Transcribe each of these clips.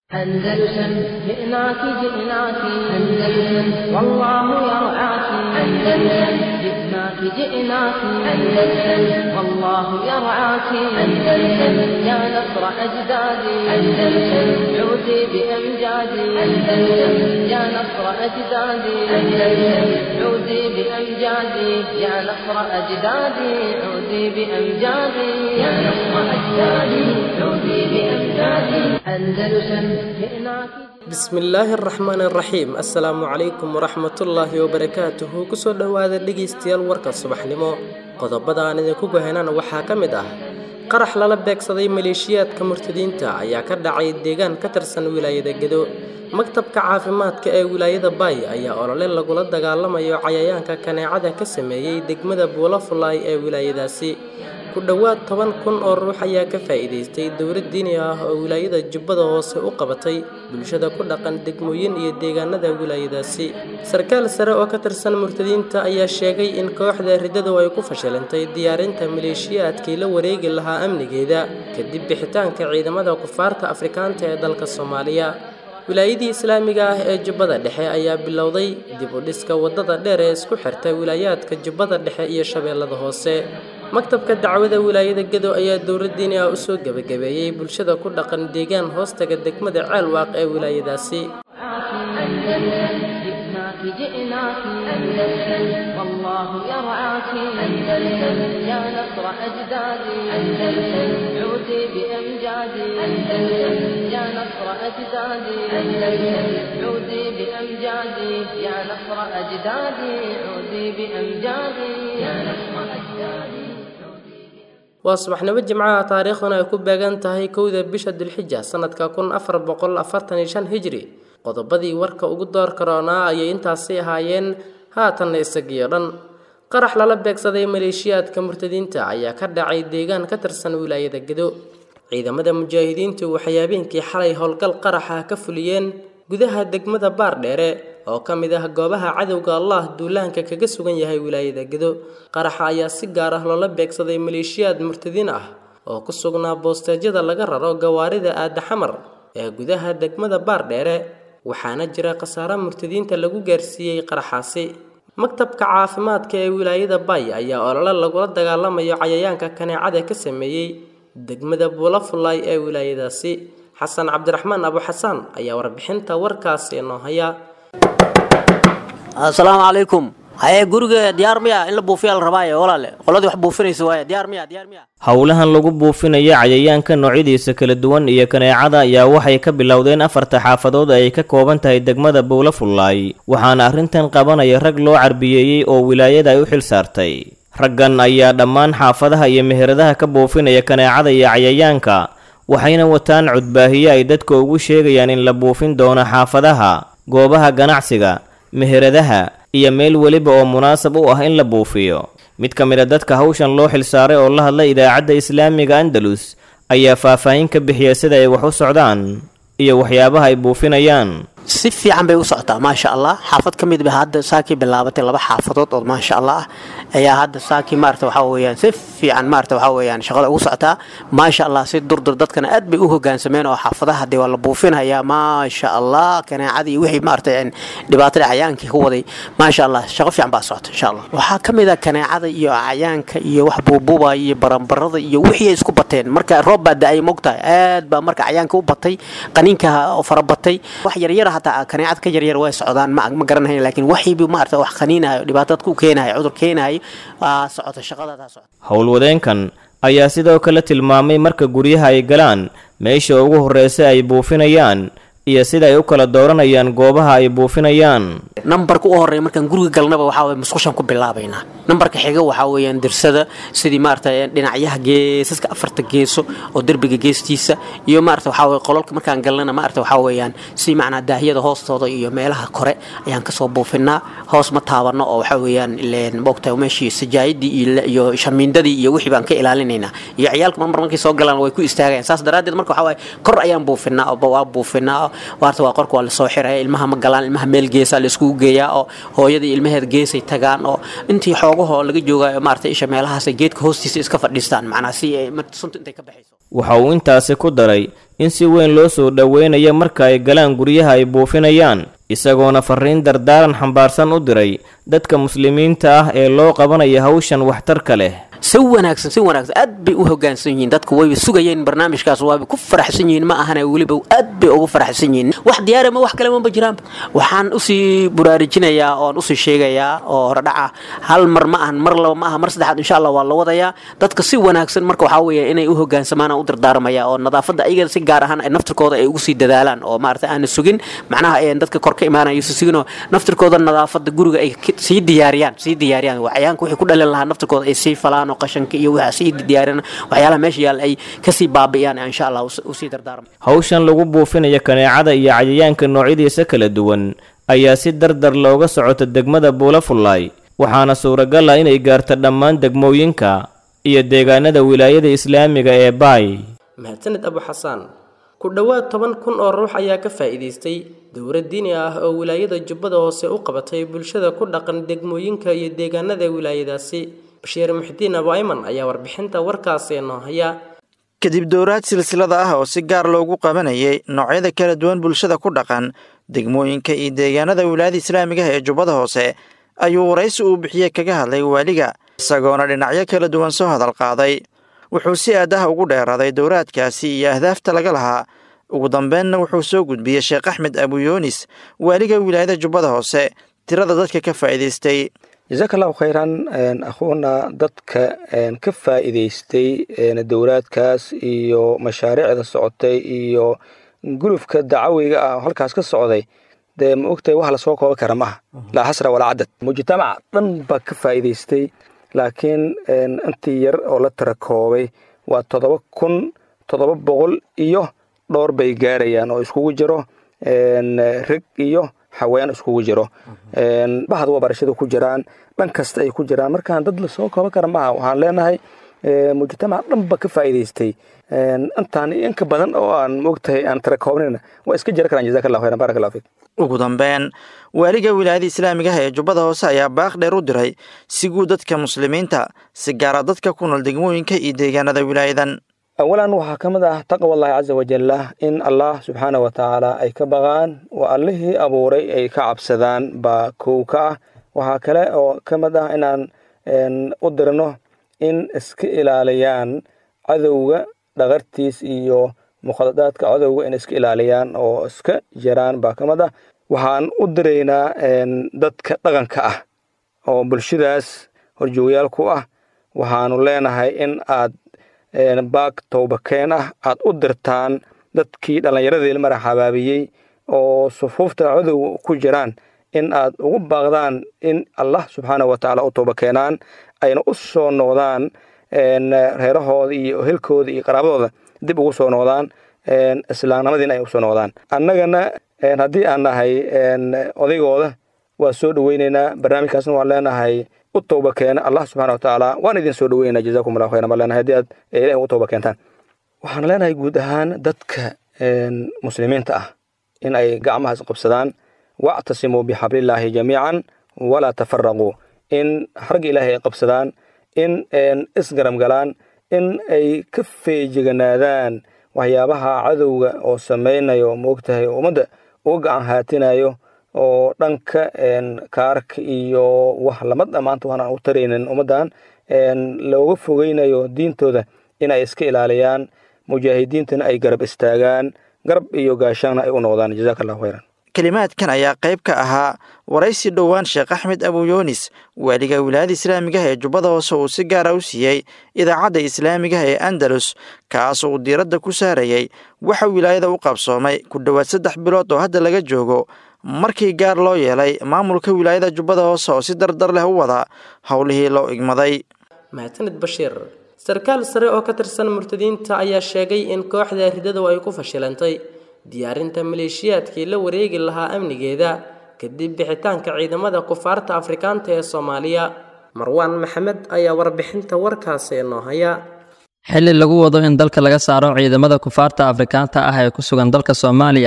أندلسن جئناك جئناك أندلسن والله يرعاك أندلسن جئناك جئناك أندلسن والله يرعاك أندلسن يا نصر أجدادي أندلسن عودي بأمجادي أندلسن يا نصر أجدادي أندلسن عودي بأمجادي يا نصر أجدادي عودي بأمجادي يا نصر أجدادي عودي بأمجادي أندلسن جئناك bismillaahi araxmaan araxiim assalaamu calaykum waraxmatullaahi wabarakaatuhu kusoo dhowaada dhegaystayaal warka subaxnimo qodobada aan idinku gohanana waxaa ka mid ah qarax lala beegsaday maleeshiyaadka murtadiinta ayaa ka dhacay deegaan ka tirsan wilaayada gedo maktabka caafimaadka ee wilaayada baay ayaa olole lagula dagaalamayo cayayaanka kaneecada ka sameeyey degmada buulafulaay ee wilaayadaasi ku dhowaad toban kun oo ruux ayaa ka faa'iidaystay dowlad diini ah oo wilaayada jubbada hoose u qabatay bulshada ku dhaqan degmooyin iyo deegaanada wilaayadaasi sarkaal sare oo ka tirsan murtadiinta ayaa sheegay in kooxda riddadu ay ku fashilantay diyaarinta maleeshiyaadkii la wareegi lahaa amnigeeda kadib bixitaanka ciidamada kufaarta afrikaanta ee dalka soomaaliya wilaayadii islaamiga ah ee jubbada dhexe ayaa bilowday dib u dhiska waddada dheer ee isku xirta wilaayaadka jubbada dhexe iyo shabeellada hoose maktabka dacwada wilaayada gedo ayaa dowlad diini ah usoo gebagabeeyey bulshada ku dhaqan deegaan hoostaga degmada ceelwaaq ee wilaayadaasi جئناك جئناك أندلسن والله يرعاك أندلسن يا نصر أجدادي أندلسن عودي بأمجادي أندلسن يا نصر أجدادي أندلسن عودي بأمجادي يا نصر أجدادي عودي بأمجادي يا نصر أجدادي waa subaxnimo jimcaha taariikhduna ay ku beegan tahay kowda bisha dulxija sanadka kun afar boqol afartan iyo shan hijri qodobadii warka ugu door karoonaa ayay intaasi ahaayeen haatanna isagiyo dhan qarax lala beegsaday maleeshiyaadka murtadiinta ayaa ka dhacay deegaan ka tirsan wilaayada gedo ciidamada mujaahidiintu waxay habeenkii xalay howlgal qaraxa ka fuliyeen gudaha degmada baardheere oo ka mid ah goobaha cadowga allah duulaanka kaga sugan yahay wilaayada gedo qaraxa ayaa si gaar ah loola beegsaday maleeshiyaad murtadiin ah oo ku sugnaa boosteejyada laga raro gawaarida aada xamar ee gudaha degmada baardheere waxaana jira khasaare murtadiinta lagu gaarsiiyey qaraxaasi maktabka caafimaadka ee wilaayada bay ayaa olole lagula dagaalamayo cayayaanka kaneecada ka sameeyey degmada buulafulay ee wilaayadaasi xasan cabdiraxmaan abu xasaan ayaa warbixinta warkaasi noo haya asalaamu calaykum haye guriga diyaar miya in la buufiya la rabaaye walaale qoladii wax buufinaysa waaye diyaar miya diyaar miya howlahan lagu buufinayo cayayaanka noocyadiisa kala duwan iyo kaneecada ayaa waxay ka bilowdeen afarta xaafadood ay ka kooban tahay degmada buulafullaay waxaana arrintan qabanaya rag loo carbiyeeyey oo wilaayada ay u xil saartay raggan ayaa dhammaan xaafadaha iyo meheradaha ka buufinaya kaneecada iyo cayayaanka waxayna wataan cudbaahiye ay dadka ugu sheegayaan in la buufin doono xaafadaha goobaha ganacsiga meheradaha iyo meel weliba oo munaasab u ah in la buufiyo mid ka mid a dadka hawshan loo xilsaaray oo la hadla idaacadda islaamiga andalus ayaa faahfaahin ka bixiya sida ay wax u socdaan iyo waxyaabaha ay buufinayaan si fiican bay u socotaa maasha allah xaafad ka mid ba hadda saakii bilaabatay laba xaafadood oo maasha allah ayaa hadda saakii maarata waxaa weyaan si fiican maarata waxaa weyaan shaqada ugu socotaa maasha allah si durdur dadkana aad bay u hogaansameen oo xaafadaha dee waa la buufinhayaa maasha allah kaneecadii wixii maarata dhibaatada cayaankii ku waday maasha allah shaqo fiican baa socota insha allah waxaa ka mid a kaneecada iyo cayaanka iyo wax buubuubaya iyo baranbarada iyo wixii ay isku bateen marka roob baa da-ay mogtahay aad baa marka cayaanka u batay qaniinka farabatay wax yaryara hataa kaneecad ka yaryar way socdaan ma ma garanayn laakiin waxiibi maarata wax qaniinayo dhibaatad ku keenayo cudur keenayo waa socota shaqadadaa socota howlwadeenkan ayaa sidoo kale tilmaamay marka guryaha ay galaan meesha ugu horreysa ay buufinayaan iyo sida ay u kala dooranayaan goobaha ay buufinayaan nambarka u horeeya markaan guriga galnaba waxaa weye musqushaan ku bilaabaynaa nambarka xiga waxaa weeyaan dirsada sidii maarata dhinacyaha geesaska afarta geeso oo derbiga geestiisa iyo maarata waxaa weye qololka markaan galnana maarata waxaa weeyaan si macnaa daahiyada hoostooda iyo meelaha kore ayaan kasoo buufinaa hoos ma taabano oo waxaa weeyaan ileen moogtahay meeshii sajaayadii iyo shamiindadii iyo wixii baan ka ilaalinaynaa iyo ciyaalka marmar markay soo galaan way ku istaagayaan saas daraaddeed marka waxaa waaye kor ayaan buufinaa waa buufinaa waarta waa qorka waa lasoo xiraya ilmaha ma galaan ilmaha meel geesaa laiskugu geeyaa oo hooyadii ilmaheed geesay tagaan oo intii xoogahoo laga joogayo maarata isha meelahaas geedka hoostiisa iska fadhiistaan macnaa si ay sunta intay ka baxayso waxa uu intaasi ku daray in si weyn loo soo dhoweynayo marka ay galaan guryaha ay buufinayaan isagoona fariin dardaaran xambaarsan u diray dadka muslimiinta ah ee loo qabanaya hawshan waxtarka leh si wanaagsan si wanaagsan aad bay u hogaansan yihiin dadku wayba sugayeen barnaamijkaas waaba ku faraxsan yihiin ma ahana weliba aad bay ugu faraxsan yihiin wax diyaara ma wax kale maba jiraan waxaan usii buraarujinayaa oon usii sheegayaa oo horedhaca hal mar ma ahan mar laba ma aha mar saddexaad insha allah waa la wadayaa dadka si wanaagsan marka waxaa weeye inay u hogaansamaan u dardaarmaya oo nadaafadda ayaga si gaar ahaan naftirkooda ay ugu sii dadaalaan oo maarata aana sugin macnaha dadka kor ka imaanayo suginoo naftirkooda nadaafadda guriga ay sii diyaariyaan sii diyaariyaan waxyaanka wixii ku dhalin lahaa naftirkooda ay sii falaan oo qashanka iyo waxa sii diyaarina waxyaalaha meesha yaal ay kasii baabi'iyaan insha allah usii dardaarma hawshan lagu buufinayo kaneecada iyo cayayaanka noocyadiisa kala duwan ayaa si dardar looga socota degmada buulafullaay waxaana suuragal ah inay gaarto dhammaan degmooyinka iyo deegaanada wilaayada islaamiga ee baay mahadsaned abu xasaan ku dhowaad toban kun oo ruux ayaa ka faa'iidaystay dowlad diini ah oo wilaayada jubbada hoose u qabatay bulshada ku dhaqan degmooyinka iyo deegaanada wilaayadaasi bashiir muxdiin abu ayman ayaa warbixinta warkaasi noo haya kadib dowraad silsilada ah oo si gaar loogu qabanayay noocyada kala duwan bulshada ku dhaqan degmooyinka iyo deegaanada wilaayada islaamiga ah ee jubbada hoose ayuu waraysi uu bixiyey kaga hadlay waaliga isagoona dhinacyo kala duwan soo hadal qaaday wuxuu si aadaha ugu dheeraaday dowraadkaasi iyo ahdaafta laga lahaa ugu dambeynna wuxuu soo gudbiyey sheekh axmed abuyoonis waaliga wilaayada jubbada hoose tirada dadka ka faa'iidaystay jasaaka allahu khayran akhuuna dadka ka faa'iidaystay dowlaadkaas iyo mashaariicda socotay iyo gulufka dacawiga ah halkaas ka socday dee ma ogtahay wax lasoo kooban kara maaha laa xasra walaa cadad mujtamac dhan baa ka faa'iidaystay laakiin intii yar oo la tira koobay waa toddoba kun toddoba boqol iyo dhowr bay gaarayaan oo iskugu jiro reg iyo haween iskugu jiro bahad waa barashada ku jiraan dhan kasta ay ku jiraan markaan dad lasoo kooban kara maaha waxaan leenahay mujtamac dhan ba ka faa'iidaystay intaan inka badan oo aan moogtahay aan tira koobnayna waa iska jira karaan jazaka allah khayran barak allah fiik ugu dambeyn waaliga wilaayada islaamiga ah ee jubbada hoose ayaa baaq dheer u diray si guud dadka muslimiinta si gaara dadka ku nool degmooyinka iyo deegaanada wilaayadan awalan waxaa ka mid ah taqwa allahi caza wajalla in allah subxaana wa tacaala ay ka baqaan waa allihii abuuray ay ka cabsadaan baa kow ka ah waxaa kale oo ka mid ah inaan u dirno in iska ilaaliyaan cadowga dhaqartiis iyo mukhadadaadka cadowga in iska ilaaliyaan oo iska jiraan baa ka mid ah waxaan u diraynaa dadka dhaqanka ah oo bulshadaas horjoogayaal ku ah waxaanu leenahay in aad baag towbakeen ah aad u dirtaan dadkii dhallinyaradii mara xabaabiyey oo sufuufta cadowga ku jiraan in aad ugu baaqdaan in allah subxaana wa tacaala u tooba keenaan ayna u soo noqdaan reerahooda iyo hilkooda iyo qaraabadooda dib ugu soo noqdaan islaamnimadiina ay usoo noqdaan annagana haddii aan nahay odaygooda waa soo dhoweyneynaa barnaamijkaasna waan leenahay u tooba keena allah subxana wa tacaala waan idin soo dhoweynaa jazakum allah khayran baan leenahay haddii aad ilahi ugu tooba keentaan waxaan leenahay guud ahaan dadka muslimiinta ah in ay gacmahaas qabsadaan wactasimuu bixablillaahi jamiican walaa tafaraquu in xarga ilaahay ay qabsadaan in isgarab galaan in ay ka feejiganaadaan waxyaabaha cadowga oo samaynayo moogtahay ummadda uga gacan haatinayo oo dhanka kaarka iyo wax lamada maanta waxaan u taraynin ummaddan looga fogeynayo diintooda in ay iska ilaaliyaan mujaahidiintana ay garab istaagaan garab iyo gaashaanna ay u noqdaan jazaaka allahu khayran kelimaadkan ayaa qayb ka ahaa waraysi dhowaan sheekh axmed abuyoonis waaliga wilaayada islaamigaha ee jubbada hoose uu si gaara u siiyey idaacadda islaamigaha ee andalus kaas uu diiradda ku saarayey waxa wilaayada u qabsoomay ku dhowaad saddex bilood oo hadda laga joogo markii gaar loo yeelay maamulka wilaayada jubbada hoose oo si dardar leh u wada howlihii loo igmaday mahadsanid bashiir sarkaal sare oo ka tirsan murtadiinta ayaa sheegay in kooxda ridadu ay ku fashilantay diyaarinta maleeshiyaadkii la wareegi lahaa amnigeeda kadib bixitaanka ciidamada kufaarta afrikaanta ee soomaaliya marwaan maxamed ayaa warbixinta warkaasi noo haya xilli lagu wado in dalka laga saaro ciidamada kufaarta afrikaanta ah ee ku sugan dalka soomaaliya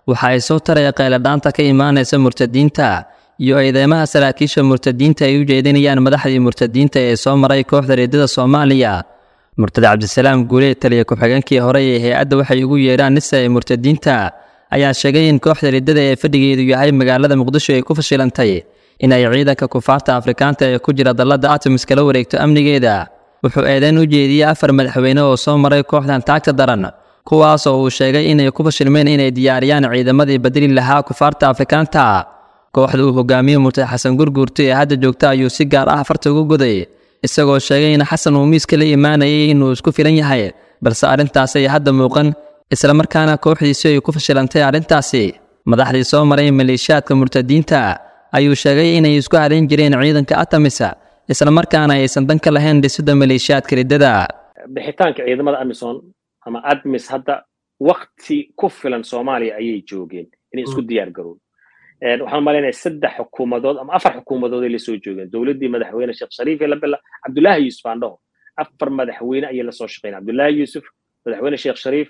waxa ay soo taraya qayladhaanta ka imaanaysa murtadiinta iyo eedeymaha saraakiisha murtadiinta ay u jeedinayaan madaxdii murtadiinta ee soo maray kooxda reedada soomaaliya murtad cabdisalaam guulee taliya ku-xigeenkii hore ee hay-adda waxay ugu yeedhaan nisa ee murtadiinta ayaa sheegay in kooxda reedada ee fadhigeedu yahay magaalada muqdisho ay ku fashilantay in ay ciidanka kufaarta afrikaanta ee ku jira dalladda atomis kala wareegto amnigeeda wuxuu eedeyn u jeediyey afar madaxweyne oo soo maray kooxdan taagta daran kuwaas oo uu sheegay inay ku fashilmeen inay diyaariyaan ciidamadii badeli lahaa kufaarta afrikaanta kooxda uu hogaamiye murtad xasan gurguurta ee hadda joogta ayuu si gaar ah farta ugu goday isagoo sheegay in xasan uu miiska la imaanayay inuu isku filan yahay balse arrintaasi ay hadda muuqan islamarkaana kooxdiisi ay ku fashilantay arrintaasi madaxdii soo maray maleeshiyaadka murtadiinta ayuu sheegay inay isku halayn jireen ciidanka atamisa islamarkaana aysan dan ka lahayn dhisidda maleeshiyaadka riddada bixitaanka ciidamada amisom ama admis hadda wakti ku filan soomaaliya ayay joogeen inay isku diyaar garoon waxaan malaynaya saddex xukuumadood ama afar xukuumadood ay lasoo joogeen dowladdii madaxweyne sheekh shariif ee labila cabdullaahi yuusuf aan dhaho afar madaxweyne ayay lasoo shaqeyn cabdullaahi yuusuf madaxweyne sheekh shariif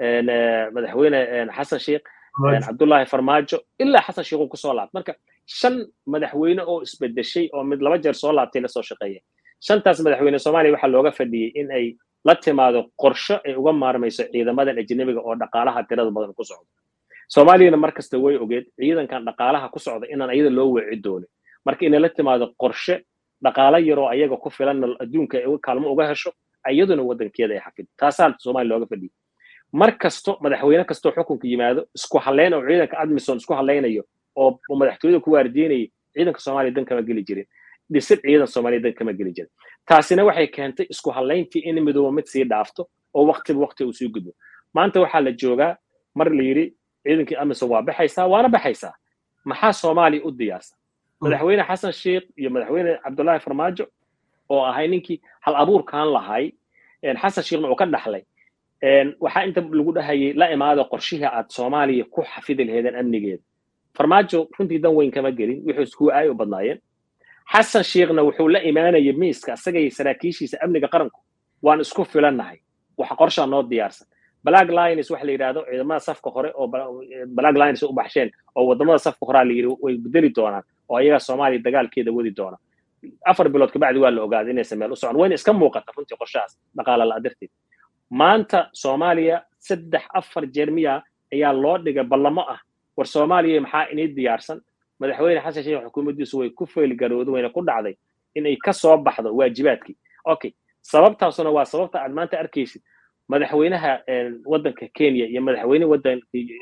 madaxweyne xasan sheekh cabdullaahi farmaajo ilaa xasan sheekh uu kusoo laabtay marka shan madaxweyne oo isbedeshay oo mid laba jeer soo laabtay lasoo shaqeeya shantaas madaxweyne soomaaliya waxaa looga fadhiyey in ay la timaado qorsho ay uga maarmayso ciidamadan ajnabiga oo dhaqaalaha tirada badan ku socda soomaaliyana mar kasta way ogeed ciidankan dhaqaalaha ku socda inaan ayada loo weeci doonin marka inay la timaado qorshe dhaqaalo yaroo ayaga ku filan adduunka ay kaalmo uga hesho iyaduna waddankeeda ay xafido taasaa soomaaliya looga fadhiyey mar kasto madaxweyne kastoo xukunka yimaado isku halleyn oo ciidanka admison isku hallaynayo oo madaxtooyada ku waardiinayay ciidanka soomaaliya dan kama geli jirin dhisid ciidan soomaaliya dan kama geli jirin taasina waxay keentay isku hallayntii in midooba mid sii dhaafto oo waqtiba waqti uu sii gudbo maanta waxaa la joogaa mar la yidhi ciidankii amisom waa baxaysaa waana baxaysaa maxaa soomaaliya u diyaarsan madaxweyne xasan sheekh iyo madaxweyne cabdullaahi farmaajo oo ahay ninkii hal abuurkan lahay xasan sheekhna uu ka dhaxlay waxaa inta lagu dhahayay la imaado qorshihii aad soomaaliya ku xafidi laheedeen amnigeeda farmaajo runtii dan weyn kama gelin wuxuu iskuwa aay u badnaayeen xasan sheekhna wuxuu la imaanayay miiska isagay saraakiishiisa amniga qaranku waan isku filannahay waxa qorshaa noo diyaarsan black lines waxa la yidhahdo ciidamada safka hore oo black lines u baxsheen oo wadamada safka horaa la yidhi way bedeli doonaan oo ayagaa soomaaliya dagaalkeeda wadi doona afar bilood kabacdi waa la ogaaday inaysan meel u socon wayna iska muuqata runtii qorshahaas dhaqaala la darteed maanta soomaaliya saddex afar jeer miya ayaa loo dhigay ballamo ah war soomaaliya maxaa inii diyaarsan madaxweyne xasan sheekh xukuumaddiisu way ku feylgarowda wayna ku dhacday inay ka soo baxdo waajibaadkii okay sababtaasuna waa sababta aad maanta arkaysid madaxweynaha waddanka kenya iyo madaxweyne waddanka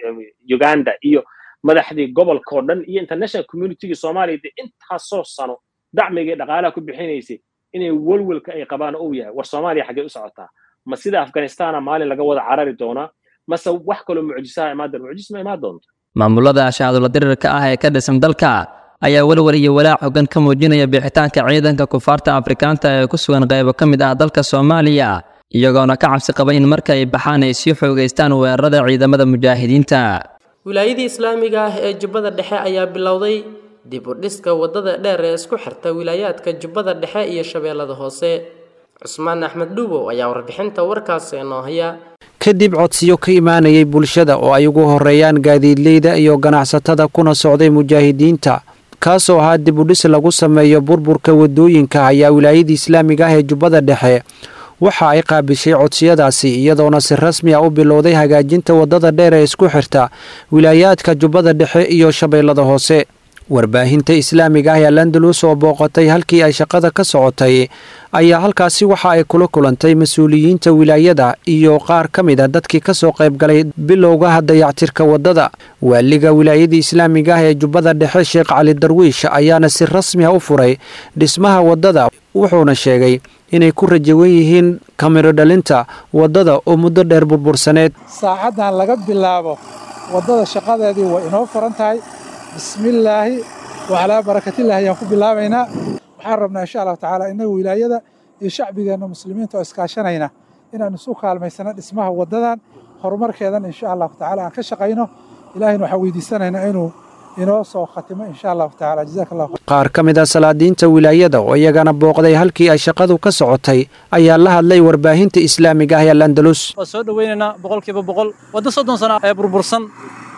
uganda iyo madaxdii gobolka oo dhan iyo international communitygii soomaaliya dee intaasoo sano dacmigii dhaqaalaha ku bixinaysay inay welwelka ay qabaan uu yahay war soomaaliya xaggee u socotaa ma sida afghanistana maalin laga wada carari doonaa mase wax kaloo mucjisaha imaan doona mucjis ma imaan doonto maamulada shahaadula dirirka ah ee ka dhisan dalka ayaa welwel iyo walaac xogan ka muujinaya bixitaanka ciidanka kufaarta afrikaanta ee ku sugan qaybo ka mid ah dalka soomaaliya iyagoona ka cabsi qaba in marka ay baxaan ay sii xoogaystaan weerarada ciidamada mujaahidiinta wilaayadii islaamiga ah ee jubbada dhexe ayaa bilowday dib u dhiska waddada dheer ee isku xirta wilaayaadka jubbada dhexe iyo shabeellada hoose cusmaan axmed dhuubow ayaa warbixinta warkaasi inoo haya kadib codsiyo ka imaanayay bulshada oo ay ugu horeeyaan gaadiidleyda iyo ganacsatada kuna socday mujaahidiinta kaasoo ahaa dib u dhis lagu sameeyo burburka waddooyinka ayaa wilaayadii islaamiga ah ee jubbada dhexe waxa ay qaabishay codsiyadaasi iyadoona si rasmi a u bilowday hagaajinta waddada dheer ee isku xirta wilaayaadka jubbada dhexe iyo shabeellada hoose warbaahinta islaamiga ah ee landalus oo booqatay halkii ay shaqada ka socotay ayaa halkaasi waxa ay kula kulantay mas-uuliyiinta wilaayada iyo qaar ka mid a dadkii kasoo qaybgalay bilowgaha dayactirka waddada waaliga wilaayadii islaamiga ah ee jubbada dhexe sheekh cali darwiish ayaana si rasmi a u furay dhismaha waddada wuxuuna sheegay inay ku rajawan yihiin kamiro dhalinta waddada oo muddo dheer burbursaneed saacaddan laga bilaabo waddada shaqadeedii way inoo furan tahay bismillaahi wacalaa barakatillaahi ayaan ku bilaabaynaa waxaan rabnaa insha allahu tacaala innagu wilaayada iyo shacbigeenna muslimiinta oo iskaashanayna inaan isu kaalmaysano dhismaha waddadan horumarkeedan insha allahu tacaala aan ka shaqayno ilaahayna waxaan weydiisanaynaa inuu inoo soo khatimo insha allahu tacaala jazaak allah qaar ka mid a salaadiinta wilaayada oo iyagana booqday halkii ay shaqadu ka socotay ayaa la hadlay warbaahinta islaamiga ah ee landalus waa soo dhoweynaynaa boqolkiiba boqol waddo soddon sana ee burbursan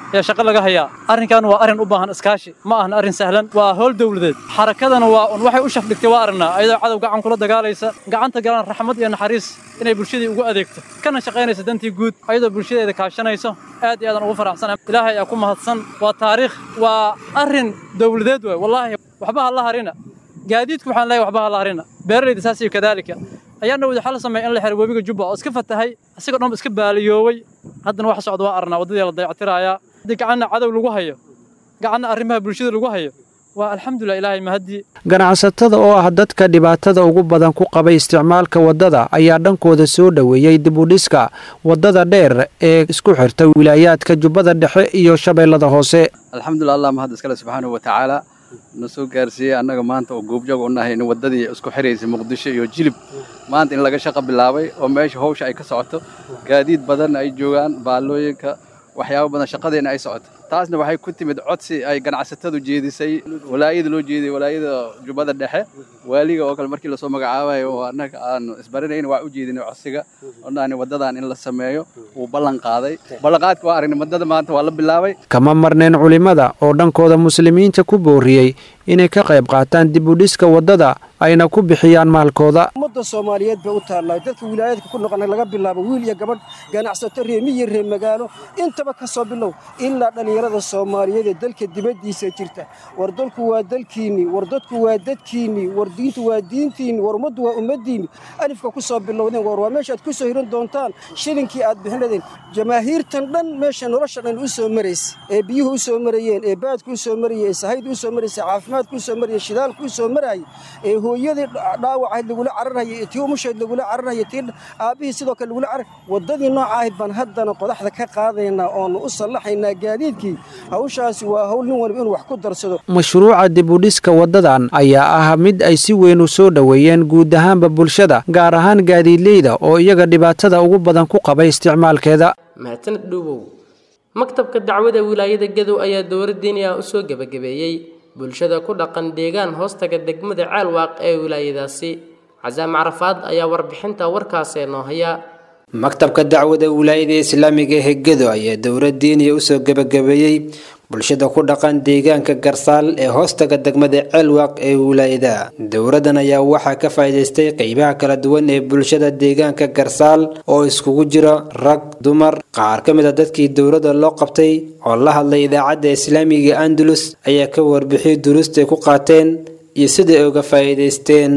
ayaa shaqo laga hayaa arrinkan waa arrin u baahan iskaashi ma ahan arrin sahlan waa howl dowladeed xarakadana waa un waxay u shafdhigtay waa aragnaa ayadoo cadow gacan kula dagaalaysa gacanta galaan raxmad iyo naxariis inay bulshadii ugu adeegto kana shaqaynaysa dantii guud ayadoo bulshadeeda kaashanayso aad iyo aadan ugu faraxsanahay ilaahay ayaa ku mahadsan waa taariikh waa arrin dowladeed waay wallaahi waxba ha la harina gaadiidku waxaan leeyahay waxba ha la harina beeralayda saas iyo kadaalika ayaana waxaa la sameeyay in la xiro webiga jubba oo iska fatahay isagoo dhan iska baaliyooway haddana waxa socda waa arnaa waddadii la dayactirayaa haddii gacanna cadow lagu hayo gacanna arrimaha bulshada lagu hayo waa alxamdulilah ilaahay mahadii ganacsatada oo ah dadka dhibaatada ugu badan ku qabay isticmaalka waddada ayaa dhankooda soo dhoweeyey dib u dhiska waddada dheer ee isku xirta wilaayaadka jubbada dhexe iyo shabeellada hoose alxamdulilah allah mahad iskale subxaanahu wa tacaala na soo gaarsiiyey annaga maanta oo goobjoog u nahay in waddadii isku xiraysay muqdisho iyo jilib maanta in laga shaqo bilaabay oo meesha hawsha ay ka socoto gaadiid badan ay joogaan baallooyinka waxyaabo badan shaqadeena ay socoto taasna waxay ku timid codsi ay ganacsatadu jeedisay walaayada loo jeediyey walaayada jubbada dhexe waaliga oo kale markii lasoo magacaabayo oo annaga aanu isbaranayn waa u jeedinay codsiga odhaani waddadan in la sameeyo wuu ballan qaaday ballanqaadka waa aragnay waddada maanta waa la bilaabay kama marneen culimmada oo dhankooda muslimiinta ku booriyey inay ka qayb qaataan dib u dhiska waddada ayna ku bixiyaan maalkooda ummadda soomaaliyeed bay u taallaa dadka wilaayadka ku noqona laga bilaabo wiil iyo gabadh ganacsato reer miyi reer magaalo intaba ka soo bilow ilaa dhallinyarada soomaaliyeed ee dalka dibaddiisa jirta war dalku waa dalkiinnii war dadku waa dadkiinnii war diintu waa diintiinni war ummaddu waa ummaddiinni alifka ku soo bilowdeen war waa meeshaad ku soo hiran doontaan shilinkii aad bixinadeen jamaahiirtan dhan meesha nolosha dhan u soo maraysa ee biyuhu u soo marayeen ee baadku u soo marayey ee sahaydu u soo maraysa caafimaadku u soo marayay shidaalku u soo marayay ee hooyadii dhaawacayd lagula cararhayay tii umushayd lagula cararhayay tii aabbihii sidoo kale lagula carar waddadii nooca ahayd baan haddana qodaxda ka qaadaynaa oonu u sallaxaynaa gaadiidkii hawshaasi waa hawl nin waliba inuu wax ku darsado mashruuca dib u dhiska waddadan ayaa ah mid ay si weyn u soo dhoweeyeen guud ahaanba bulshada gaar ahaan gaadiidleyda oo iyaga dhibaatada ugu badan ku qabay isticmaalkeeda mahadsaned dhuubow maktabka dacwada wilaayada gadow ayaa dowra diiniya u soo gebagabeeyey bulshada ku dhaqan deegaan hoostaga degmada ceelwaaq ee wilaayadaasi casaam carafaad ayaa warbixinta warkaasee noo haya maktabka dacwada wilaayada islaamiga ee gedo ayaa dowlad diiniya usoo gebagabeeyey bulshada ku dhaqan deegaanka garsaal ee hoostaga degmada ceelwaaq ee wilaayada dowladan ayaa waxaa ka faa'iidaystay qeybaha kala duwan ee bulshada deegaanka garsaal oo iskugu jira rag dumar qaar ka mid a dadkii dowladda loo qabtay oo la hadlay idaacadda islaamiga andalus ayaa ka warbixiyay duruustay ku qaateen iyo siday uga faa'iidaysteen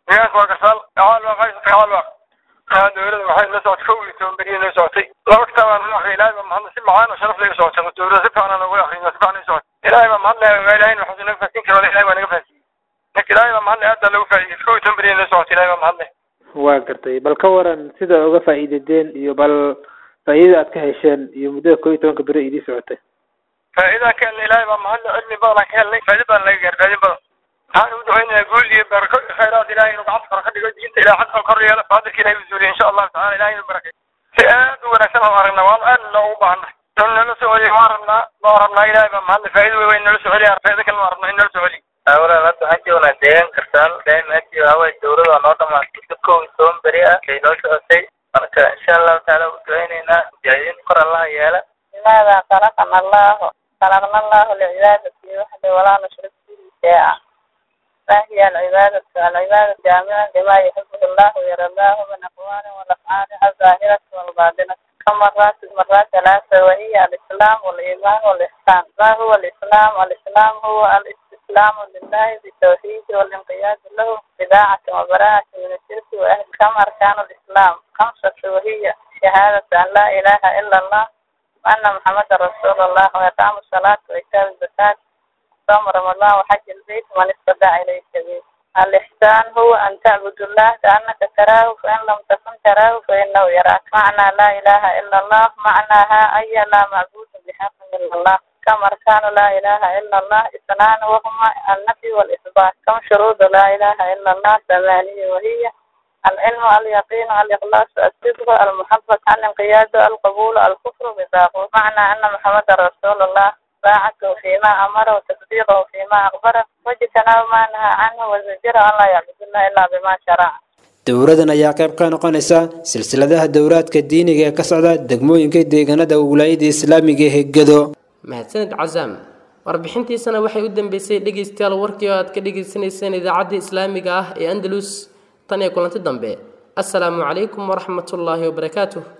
dowladda waxay la socotay kow iyo toban beriya noo socotay laba kitaabaan noo akhriyay ilaahay baa mahadle si macaan oo sharaf laga socotay dowladda si fiican noogu akhriyay si fiican noo socotay ilaahay baa mahadle ilaahay waxuu naga faasiin karo ilaahay baa naga faasiiyey marka ilaahay baa mahadle aad baa lagu faa'iidey kow iyo toban beriya noo socotay ilaahay baa mahadle waa gartay bal ka waran sida uga faa'iidadeen iyo bal faa'iidada aad ka hesheen iyo muddada kow iyo tobanka beri idii socotay faa'iidaan ka helnay ilaahay baa mahadle cilmi badan aan ka helnay faa'iido badan laga gaar faa'iido badan waxaan ugu ducaynayaa guul iyo barako iyo khayraad ilahay inuu gacanta kor ka dhigo diinta ilahay xagka kor yeelo faadirka ilahay u zuuliyo insha allahu tacala ilahay inuu barakay si aad u wanaagsan oo aragnaa waan aad loogu baahannahay inuu nala soo celiyo waan rabnaa waan rabnaa ilahay baa mahadle faa'iido wey weyn nala soo celiya faa'iido kale waan rabnaa in nala soo celiyo awlan hadda waxaan joognaa deegaan kartaal daaimaatii haway dowlada waa noo dhamaatay si kow iyo toban beri ah ay noo socotay marka insha allahu taala u ducaynaynaa mujaahidiin kor allaha yeela لماذا خلقنا الله خلقنا الله لعبادته وحده ولا نشرك به شيئا فهي العبادة العبادة جامعة لما يحبه الله ويرضاه من أقوال والأفعال الظاهرة والباطنة كم مرات مرات ثلاثة وهي الإسلام والإيمان والإحسان ما هو الإسلام؟ الإسلام هو الاستسلام لله بالتوحيد والانقياد له بداعة وبراءة من الشرك وأهل كم أركان الإسلام؟ خمسة وهي شهادة أن لا إله إلا الله وأن محمد رسول الله وإقام الصلاة وإيتاء الزكاة صوم رمضان وحج البيت من استطاع إليه سبيل الإحسان هو أن تعبد الله كأنك تراه فإن لم تكن تراه فإنه يراك معنى لا إله إلا الله معناها أي لا معبود بحق إلا الله كم أركان لا إله إلا الله اثنان وهما النفي والإثبات كم شروط لا إله إلا الله ثمانية وهي العلم اليقين الإخلاص الصدق المحبة الانقياد القبول الكفر بالطاغوت معنى أن محمد رسول الله طاعته فيما أمر وتصديقه فيما أخبره واجتناب ما نهى عنه وزجر أن لا يعبد الله إلا بما شرع dowladan ayaa qayb ka noqonaysa silsiladaha dowlaadka diiniga ee ka socda degmooyinka deegaanada wilaayada islaamiga ee gedo mahadsanid casaam warbixintiisana waxay u dambeysay dhegaystayaal warkii oo aad ka dhagaysanayseen idaacadda islaamiga ah ee andalus tan iyo kulanti dambe assalaamu calaykum waraxmatullaahi wabarakaatuh